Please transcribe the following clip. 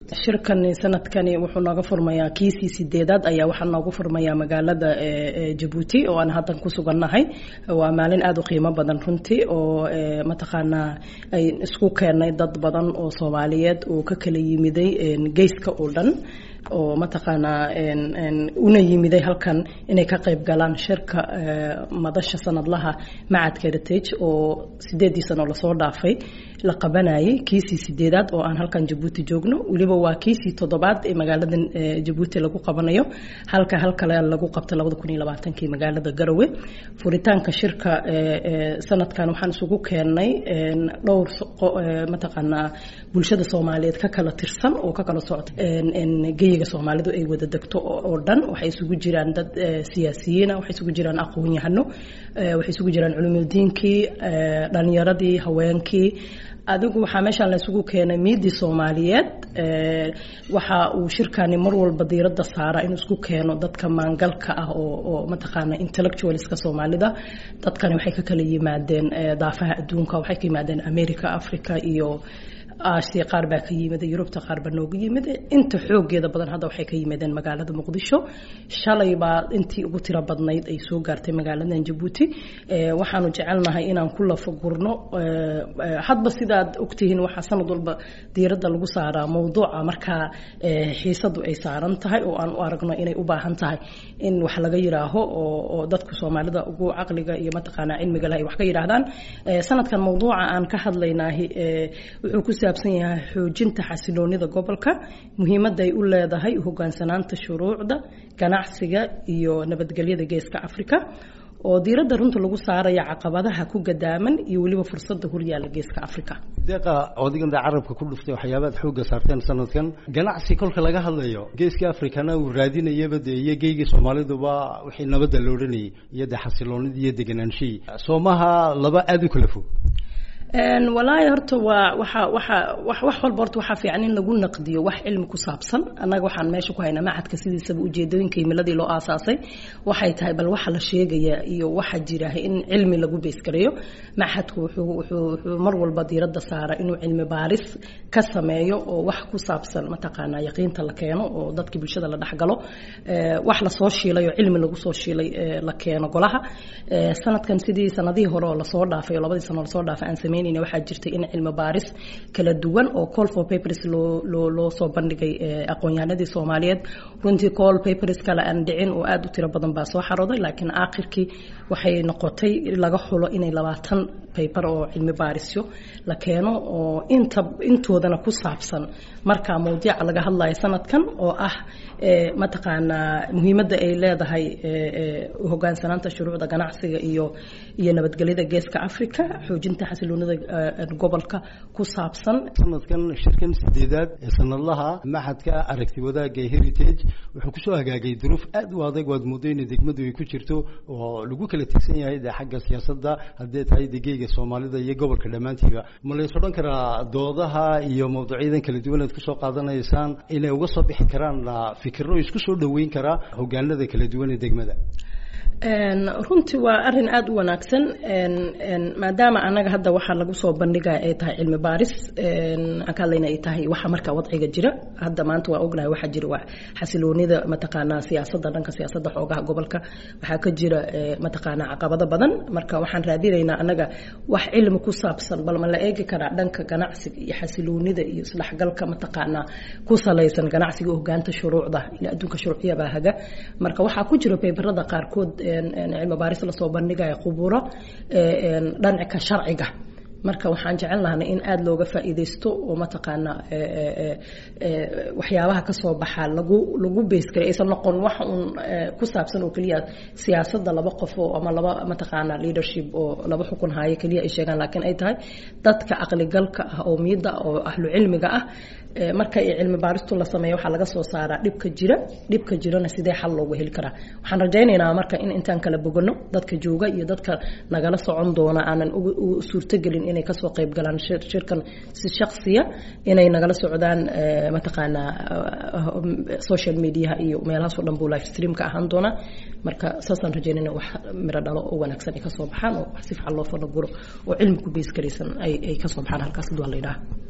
shirkani sanadkani wuxuu nooga furmayaa kiisii sideedaad ayaa waxaa noogu furmayaa magaalada jabuuti oo aan haddan ku sugannahay waa maalin aada u qiimo badan runtii oo mataqaanaa ay isku keennay dad badan oo soomaaliyeed oo ka kala yimiday geyska oo dhan oo mataqaanaa una yimiday halkan inay ka qayb galaan shirka madasha sanadlaha macadka heritage oo sideedii sano lasoo dhaafay la qabanayay kiisii sideedaad oo aan halkan jabuuti joogno weliba waa kiisii toddobaad ee magaalada jabuuti lagu qabanayo halka hal kale lagu qabta labada kun iyo labaatankii magaalada garowe furitaanka shirka sanadkan waxaan isugu keennay dhowr mataqaanaa bulshada soomaaliyeed ka kala tirsan oo ka kala socda geyiga soomaalidu ay wada degto oo dhan waxay isugu jiraan dad siyaasiyiina waxay isugu jiraan aqoon-yahano waxay isugu jiraan culumidiinkii dhalinyaradii haweenkii adigu waxaa meeshaan la isugu keenay miidii soomaaliyeed waxa uu shirkani mar walba diiradda saara inuu isku keeno dadka maangalka ah oo oo mataqaana intellectualska soomaalida dadkani waxay ka kala yimaadeen daafaha adduunka waxay ka yimaadeen america africa iyo aasiya qaar baa ka yimid yurubta qaar baa nooga yimid inta xoogeeda badan hadda waxay ka yimaadeen magaalada muqdisho shalay baa intii ugu tiro badnayd ay soo gaartay magaaladan jabuuti waxaanu jecelnahay inaan ku lafagurno hadba sidaad ogtihiin waxaa sanad walba diiradda lagu saaraa mowduuca markaa xiisadu ay saaran tahay oo aan u aragno inay u baahan tahay in wax laga yiraaho oo dadku soomaalida ugu caqliga iyo mataqaanaa cilmiga leh ay wax ka yidhaahdaan sanadkan mowduuca aan ka hadlaynaahi wuxuu ku saabsan yahay xoojinta xasiloonida gobolka muhiimadda ay u leedahay hogaansanaanta shuruucda ganacsiga iyo nabadgelyada geeska africa oo diiradda runta lagu saaraya caqabadaha ku gadaaman iyo weliba fursadda horyaala geeska africa deeqa odigan daa carabka ku dhuftay waxyaabaad xoogga saarteen sanadkan ganacsi kolka laga hadlayo geeska africana uu raadinayaba dee iyo geygii soomaaliduba wixii nabadda la odhanayay iyo dee xasiloonidii iyo degenaanshihii soomaha laba aada u kala fog walaahi horta waa waxa waxa wax wax walba horta waxaa fiican in lagu naqdiyo wax cilmi ku saabsan annaga waxaan meesha ku haynaa macadka sidiisaba ujeedooyinka himiladii loo aasaasay waxay tahay bal waxa la sheegaya iyo waxa jira in cilmi lagu beysgareeyo macadku wuxuu wuxuu wuxuu mar walba diiradda saara inuu cilmi baaris ka sameeyo oo wax ku saabsan mataqaanaa yaqiinta la keeno oo dadkii bulshada la dhexgalo wax lasoo shiilay oo cilmi lagu soo shiilay la keeno golaha sanadkan sidii sanadihii hore oo lasoo dhaafay oo labadii sano lasoo dhaafay aan sameyn waxaa jirtay in cilmi baaris kala duwan oo call for papers loo loo loo soo bandhigay aqoon-yahanadii soomaaliyeed runtii call papers kale aan dhicin oo aada u tiro badan baa soo xarooday laakiin aakhirkii waxay noqotay laga xulo inay labaatan paper oo cilmi baarisyo la keeno oo inta intoodana ku saabsan markaa mawdiica laga hadlayo sanadkan oo ah mataqaanaa muhiimadda ay leedahay hogaansanaanta shuruucda ganacsiga iyo iyo nabadgelyada geeska africa xoojinta xasiloonida gobolka ku saabsan sanadkan shirkan sideedaad ee sanadlaha maxadka aragti wadaagga heritage wuxuu kusoo hagaagay duruuf aad u adag waad moodo in degmadu ay ku jirto oo lagu kala tigsan yahay de xagga siyaasadda haddee tahay degeyga soomaalida iyo gobolka dhammaantiiba ma lays odhan karaa doodaha iyo mawduucyadan kala duwan aad kusoo qaadanaysaan inay uga soo bixi karaan fikiro isku soo dhoweyn karaa hogaanada kala duwan ee degmada runtii waa arin aada u wanaagsan maadaama anaga hadda waxaa lagu soo bandhigaya ay tahay cilmi baaris aan ka hadlayna ay tahay waxa markaa wadciga jira hadda maanta waa ognahay waxaa jira waa xasiloonida mataqaanaa siyaasadda dhanka siyaasadda xoogaha gobolka waxaa ka jira mataqaanaa caqabado badan marka waxaan raadinaynaa anaga wax cilmi ku saabsan bal ma la eegi karaa dhanka ganacsiga iyo xasiloonida iyo isdhexgalka mataqaanaa ku salaysan ganacsiga hogaanta shuruucda ila adduunka shuruuciyabaa haga marka waxaa ku jira baybarada qaarkood cilmi baaris lasoo bandhigaya khuburo dhanka sharciga marka waxaan jecel lahnay in aada looga faa'iidaysto oo mataqaanaa waxyaabaha kasoo baxaa lagu lagu beysgaray aysan noqon wax uun ku saabsan oo keliya siyaasadda laba qof oo ama laba mataqaanaa leadership oo laba xukun haayo keliya ay sheegaan laakiin ay tahay dadka caqligalka ah oo miidda oo ahlu cilmiga ah marka ay cilmi baaristu la sameeyo waxaa laga soo saaraa dhibka jira dhibka jirana sidee xal loogu heli karaa waxaan rajaynaynaa marka in intaan kala bogano dadka jooga iyo dadka nagala socon doona aanan u suurtogelin inay kasoo qayb galaan shirkan si shaksiya inay nagala socdaan mataqaanaa social mediaha iyo meelahaasoo dhan buu live streamka ahaan doona marka saasaan rajaynayna wax miro dhalo oo wanaagsan ay kasoo baxaan oo wax si fiican loo falaguro oo cilmi ku beys garaysan ay kasoo baxaan halkaas duwan la yidhaha